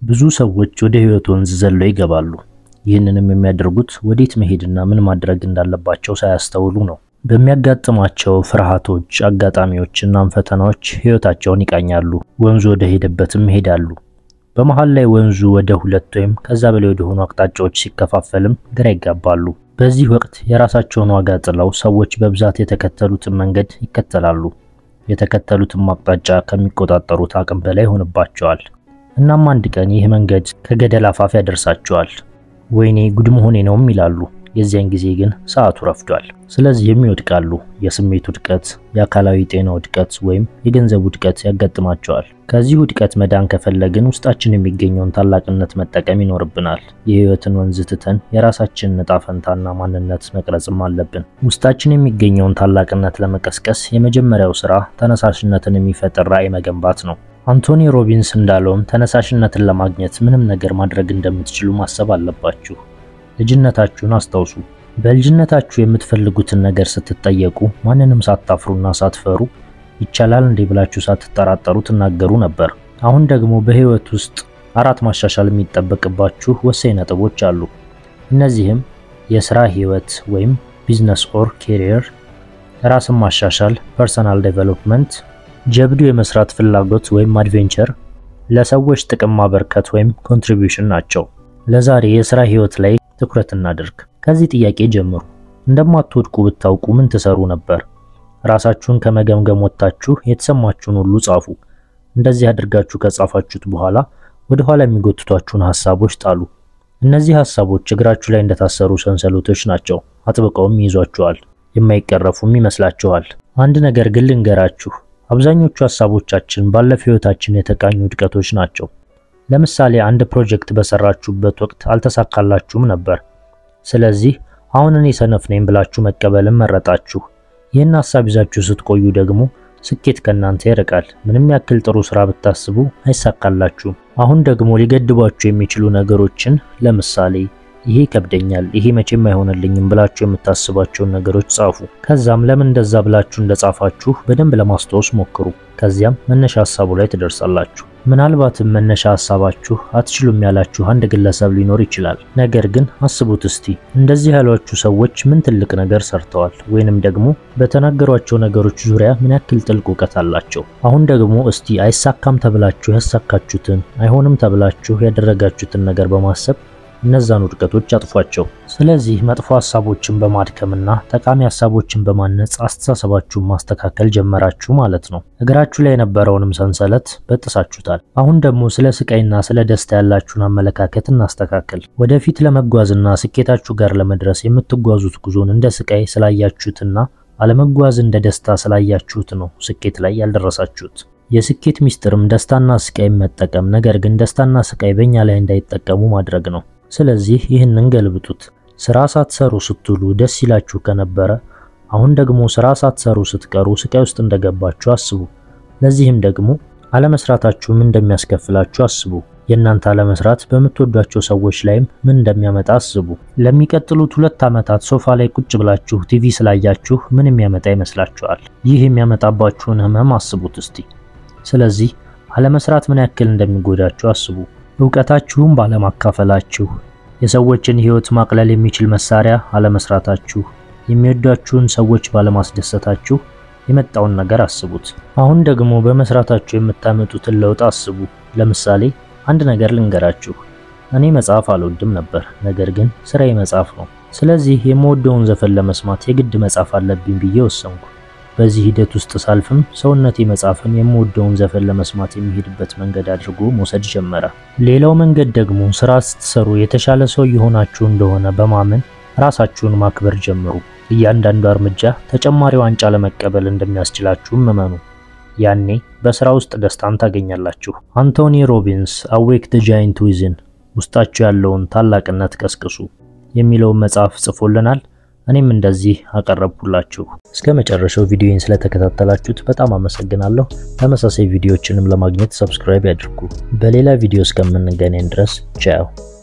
ብዙ ሰዎች ወደ ህይወት ወንዝ ዘለው ይገባሉ። ይህንንም የሚያደርጉት ወዴት መሄድና ምን ማድረግ እንዳለባቸው ሳያስተውሉ ነው። በሚያጋጥማቸው ፍርሃቶች፣ አጋጣሚዎችና ፈተናዎች ህይወታቸውን ይቃኛሉ። ወንዙ ወደ ሄደበትም ይሄዳሉ። በመሃል ላይ ወንዙ ወደ ሁለት ወይም ከዛ በላይ ወደ ሆኑ አቅጣጫዎች ሲከፋፈልም ግራ ይጋባሉ። በዚህ ወቅት የራሳቸውን ዋጋ ጥለው ሰዎች በብዛት የተከተሉትን መንገድ ይከተላሉ። የተከተሉትም አቅጣጫ ከሚቆጣጠሩት አቅም በላይ ይሆንባቸዋል። እናም አንድ ቀን ይህ መንገድ ከገደል አፋፍ ያደርሳቸዋል። ወይኔ ጉድ መሆኔ ነውም ይላሉ። የዚያን ጊዜ ግን ሰዓቱ ረፍዷል። ስለዚህም ይወድቃሉ። የስሜት ውድቀት፣ የአካላዊ ጤና ውድቀት ወይም የገንዘብ ውድቀት ያጋጥማቸዋል። ከዚህ ውድቀት መዳን ከፈለግን ውስጣችን የሚገኘውን ታላቅነት መጠቀም ይኖርብናል። የህይወትን ወንዝ ትተን የራሳችንን ዕጣ ፈንታና ማንነት መቅረጽም አለብን። ውስጣችን የሚገኘውን ታላቅነት ለመቀስቀስ የመጀመሪያው ስራ ተነሳሽነትን የሚፈጥር ራዕይ መገንባት ነው። አንቶኒ ሮቢንስ እንዳለውም ተነሳሽነትን ለማግኘት ምንም ነገር ማድረግ እንደምትችሉ ማሰብ አለባችሁ። ልጅነታችሁን አስታውሱ። በልጅነታችሁ የምትፈልጉትን ነገር ስትጠየቁ ማንንም ሳታፍሩና ሳትፈሩ ይቻላል እንዴ ብላችሁ ሳትጠራጠሩ ትናገሩ ነበር። አሁን ደግሞ በህይወት ውስጥ አራት ማሻሻል የሚጠበቅባችሁ ወሳኝ ነጥቦች አሉ። እነዚህም የስራ ህይወት ወይም ቢዝነስ ኦር ኬሪየር፣ ራስን ማሻሻል ፐርሰናል ዴቨሎፕመንት፣ ጀብዱ የመስራት ፍላጎት ወይም አድቬንቸር፣ ለሰዎች ጥቅም ማበርከት ወይም ኮንትሪቢዩሽን ናቸው። ለዛሬ የስራ ህይወት ላይ ትኩረት እናድርግ። ከዚህ ጥያቄ ጀምሩ። እንደማትወድቁ ብታውቁ ምን ትሰሩ ነበር? ራሳችሁን ከመገምገም ወጥታችሁ የተሰማችሁን ሁሉ ጻፉ። እንደዚህ አድርጋችሁ ከጻፋችሁት በኋላ ወደ ኋላ የሚጎትቷችሁን ሐሳቦች ጣሉ። እነዚህ ሐሳቦች እግራችሁ ላይ እንደታሰሩ ሰንሰለቶች ናቸው። አጥብቀውም ይይዟችኋል፣ የማይቀረፉም ይመስላችኋል። አንድ ነገር ግን ልንገራችሁ፣ አብዛኞቹ ሐሳቦቻችን ባለፈው ህይወታችን የተቃኙ ውድቀቶች ናቸው። ለምሳሌ አንድ ፕሮጀክት በሰራችሁበት ወቅት አልተሳካላችሁም ነበር። ስለዚህ አሁን እኔ ሰነፍ ነኝ ብላችሁ መቀበልን መረጣችሁ። ይህን ሐሳብ ይዛችሁ ስትቆዩ ደግሞ ስኬት ከእናንተ ይርቃል። ምንም ያክል ጥሩ ስራ ብታስቡ አይሳካላችሁም። አሁን ደግሞ ሊገድቧችሁ የሚችሉ ነገሮችን ለምሳሌ ይሄ ይከብደኛል፣ ይሄ መቼም አይሆንልኝም ብላችሁ የምታስቧቸውን ነገሮች ጻፉ። ከዛም ለምን እንደዛ ብላችሁ እንደጻፋችሁ በደንብ ለማስታወስ ሞክሩ። ከዚያም መነሻ ሐሳቡ ላይ ትደርሳላችሁ። ምናልባትም መነሻ ሐሳባችሁ አትችሉም ያላችሁ አንድ ግለሰብ ሊኖር ይችላል። ነገር ግን አስቡት እስቲ እንደዚህ ያሏችሁ ሰዎች ምን ትልቅ ነገር ሰርተዋል፣ ወይንም ደግሞ በተናገሯቸው ነገሮች ዙሪያ ምን ያክል ጥልቅ እውቀት አላቸው። አሁን ደግሞ እስቲ አይሳካም ተብላችሁ ያሳካችሁትን፣ አይሆንም ተብላችሁ ያደረጋችሁትን ነገር በማሰብ እነዛን ውድቀቶች አጥፏቸው። ስለዚህ መጥፎ ሐሳቦችን በማድከምና ጠቃሚ ሐሳቦችን በማነጽ አስተሳሰባችሁን ማስተካከል ጀመራችሁ ማለት ነው። እግራችሁ ላይ የነበረውንም ሰንሰለት በጥሳችሁታል። አሁን ደግሞ ስለ ስቃይና ስለ ደስታ ያላችሁን አመለካከት እናስተካከል። ወደፊት ለመጓዝና ስኬታችሁ ጋር ለመድረስ የምትጓዙት ጉዞን እንደ ስቃይ ስላያችሁትና አለመጓዝ እንደ ደስታ ስላያችሁት ነው ስኬት ላይ ያልደረሳችሁት። የስኬት ሚስጥርም ደስታና ስቃይ መጠቀም፣ ነገር ግን ደስታና ስቃይ በእኛ ላይ እንዳይጠቀሙ ማድረግ ነው። ስለዚህ ይህንን ገልብጡት። ስራ ሳትሰሩ ስትውሉ ደስ ይላችሁ ከነበረ አሁን ደግሞ ስራ ሳትሰሩ ስትቀሩ ስቃይ ውስጥ እንደገባችሁ አስቡ። ለዚህም ደግሞ አለመስራታችሁ ምን እንደሚያስከፍላችሁ አስቡ። የእናንተ አለመስራት በምትወዷቸው ሰዎች ላይም ምን እንደሚያመጣ አስቡ። ለሚቀጥሉት ሁለት ዓመታት ሶፋ ላይ ቁጭ ብላችሁ ቲቪ ስላያችሁ ምን የሚያመጣ ይመስላችኋል? ይህ የሚያመጣባችሁን ህመም አስቡት እስቲ። ስለዚህ አለመስራት ምን ያክል እንደሚጎዳችሁ አስቡ። እውቀታችሁም ባለማካፈላችሁ፣ የሰዎችን ህይወት ማቅለል የሚችል መሳሪያ አለመስራታችሁ፣ የሚወዷችሁን ሰዎች ባለማስደሰታችሁ የመጣውን ነገር አስቡት። አሁን ደግሞ በመስራታችሁ የምታመጡትን ለውጥ አስቡ። ለምሳሌ አንድ ነገር ልንገራችሁ። እኔ መጽሐፍ አልወድም ነበር፣ ነገር ግን ስራዬ መጽሐፍ ነው። ስለዚህ የምወደውን ዘፈን ለመስማት የግድ መጽሐፍ አለብኝ ብዬ ወሰንኩ። በዚህ ሂደት ውስጥ ሳልፍም ሰውነቴ መጽሐፍን የምወደውን ዘፈን ለመስማት የሚሄድበት መንገድ አድርጎ መውሰድ ጀመረ። ሌላው መንገድ ደግሞ ስራ ስትሰሩ የተሻለ ሰው የሆናችሁ እንደሆነ በማመን ራሳችሁን ማክበር ጀምሩ። እያንዳንዱ እርምጃ ተጨማሪ ዋንጫ ለመቀበል እንደሚያስችላችሁም እመኑ። ያኔ በስራ ውስጥ ደስታን ታገኛላችሁ። አንቶኒ ሮቢንስ አዌክ ዘ ጃይንት ዊዝን ውስጣችሁ ያለውን ታላቅነት ቀስቅሱ የሚለውን መጽሐፍ ጽፎልናል። እኔም እንደዚህ አቀረብኩላችሁ። እስከ መጨረሻው ቪዲዮን ስለተከታተላችሁት በጣም አመሰግናለሁ። ተመሳሳይ ቪዲዮዎችንም ለማግኘት ሰብስክራይብ ያድርጉ። በሌላ ቪዲዮ እስከምንገናኝ ድረስ ቻው።